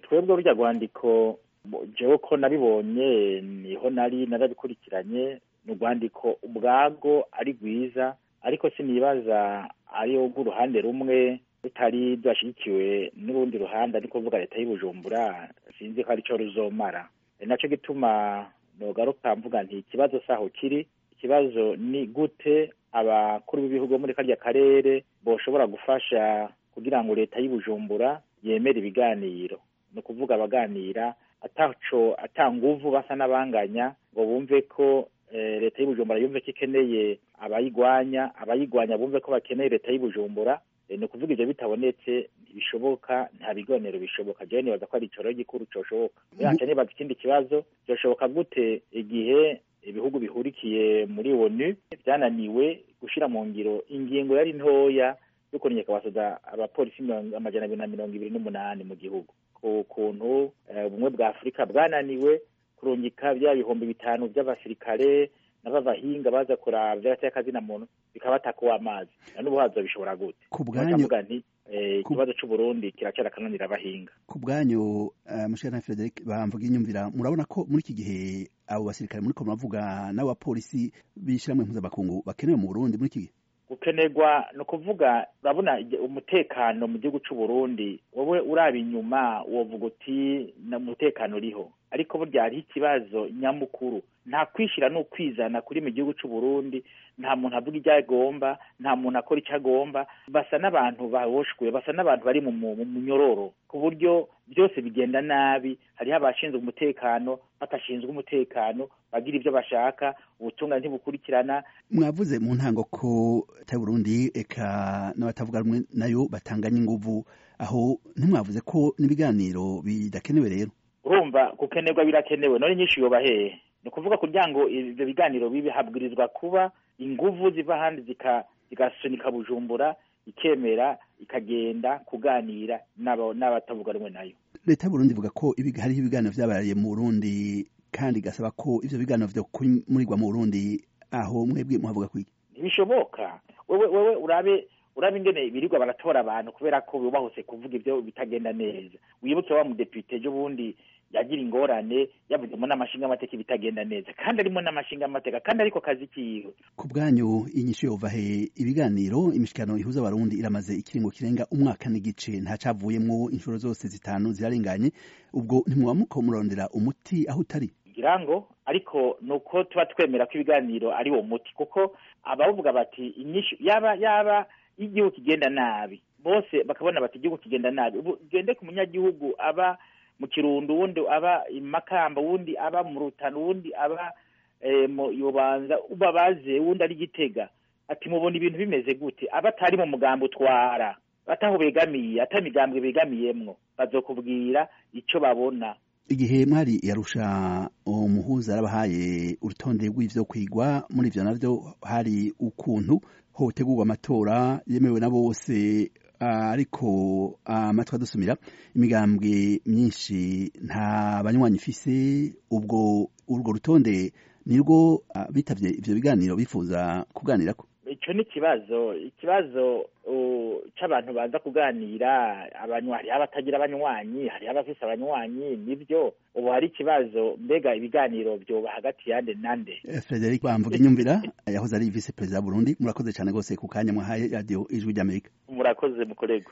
twebwe burya rwandiko jewe ko nabibonye niho nari narabikurikiranye ni urwandiko ubwago ari rwiza ariko sinibaza ari rw'uruhande rumwe rutari rwashyigikiwe n'urundi ruhande ariko kuvuga leta y'ubujumbura sinzi ko aricyo ruzomara ni nacyo gituma nogaruka mvuga nti ikibazo saho kiri ikibazo ni gute abakuru b'ibihugu muri karya karere boshobora gufasha kugira ngo leta y'ubujumbura yemere ibiganiro ni ukuvuga abaganira ataco atanguvu basa n'abanganya ngo bumve ko leta y'ubujumbura yumve ko ikeneye abayigwanya abayigwanya bumve ko bakeneye leta y'ubujumbura ni ukuvuga ibyo bitabonetse ntibishoboka nta biganiro bishoboka jewe nibaza ko ari icoro gikuru coshoboka yanje nibaza ikindi kibazo byoshoboka gute igihe ibihugu bihurikiye muri onu byananiwe gushira mu ngiro ingingo yari ntoya yo kumenyeka basoza abapolisi amajana abiri na mirongo ibiri n'umunani mu gihugu ku kuntu ubumwe bwa afurika bwananiwe kurungika bya bihumbi bitanu by'abasirikare n'ababahinga baza kuraba vy'agateka kazina muntu bikabatakuwa amazi na n'ubu hazo bishobora gute ku bwanyu nti ikibazo c'uburundi kiracara akananira abahinga ku bwanyu uh, mushana Frederic bamvuga inyumvira murabona ko muri iki gihe abo basirikare muri ko muravuga n'abapolisi bishiramwe mpuzamakungu bakenewe mu Burundi muri iki gihe gukenerwa ni ukuvuga urabona umutekano mu gihugu c'uburundi wowe uraba inyuma wovuga uti na umutekano uriho ariko burya hariho ikibazo nyamukuru nta kwishira n'ukwizana kuri mu gihugu c'uburundi nta muntu avuga icyo agomba nta muntu akora icyo agomba basa n'abantu baboshwe basa n'abantu bari mu munyororo ku buryo byose bigenda nabi hariho abashinzwe umutekano batashinzwe umutekano bagira ibyo bashaka ubutungane ntibukurikirana mwavuze mu ntango ko ta Burundi eka n'abatavuga rumwe nayo batanganya inguvu aho ntimwavuze ko n'ibiganiro bidakenewe rero urumva gukenerwa birakenewe none nyinshi yoba hehe ni ukuvuga kugira ngo ibyo biganiro bibe habwirizwa kuba inguvu ziva ahandi zigasunika bujumbura ikemera ikagenda kuganira n'abatavuga rumwe nayo leta y'uburundi ivuga ko hariho ibiganiro vyabaye mu burundi kandi igasaba ko ivyo biganiro vyo kumurirwa mu burundi aho mwebwe muhavuga kwiki ntibishoboka wewe wewe urabe urabe ingene birirwa baratora abantu kubera ko bubahuse kuvuga ivyo bitagenda neza wibuke wa mudepite ejo bundi yagira ingorane yavuzemo n'amashinga amateka bitagenda neza kandi arimo n'amashinga amateka kandi ariko kazi kiwe ku bwanyu inyishu yova he ibiganiro imishikano ihuza abarundi iramaze ikiringo kirenga umwaka n'igice ntacavuyemwo inshuro zose zitanu zirarenganye ubwo ntimwaba muko murondera umuti aho utari ngira ngo ariko nuko tuba twemera ko ibiganiro ari uwo muti kuko abavuga bati inyishu yaba yaba igihugu kigenda nabi bose bakabona bati igihugu kigenda nabi ubu gende ku munyagihugu aba mu kirundo uwundi aba imakamba uwundi aba mu rutano uwundi aba mu yobanza ubabaze uwundi ari gitega ati mubona ibintu bimeze gute aba atari mu mugambi utwara ataho begamiye ata migambwe begamiyemwo bazokubwira ico babona igihe mwari yarusha umuhuza yarabahaye urutonde rw'ivyo kwigwa muri ivyo navyo hari ukuntu hotegurwa amatora yemewe na bose ariko amatwi adusumira imigambwe myinshi nta banywanyi ifise ubwo urwo rutonde nirwo bitavye ivyo biganiro bifuza kuganirako ico ni ikibazo ikibazo c'abantu baza kuganira abanywanyi abatagira abanywanyi hariho abafise abanywanyi nivyo ubu hari ikibazo mbega ibiganiro vyoba hagati yande nande Frederic Bamvuga inyumvira yahoze ari vice perezida Burundi murakoze cyane gose ku kanya mwahaye radio ijwi ry'Amerika murakoze mukorego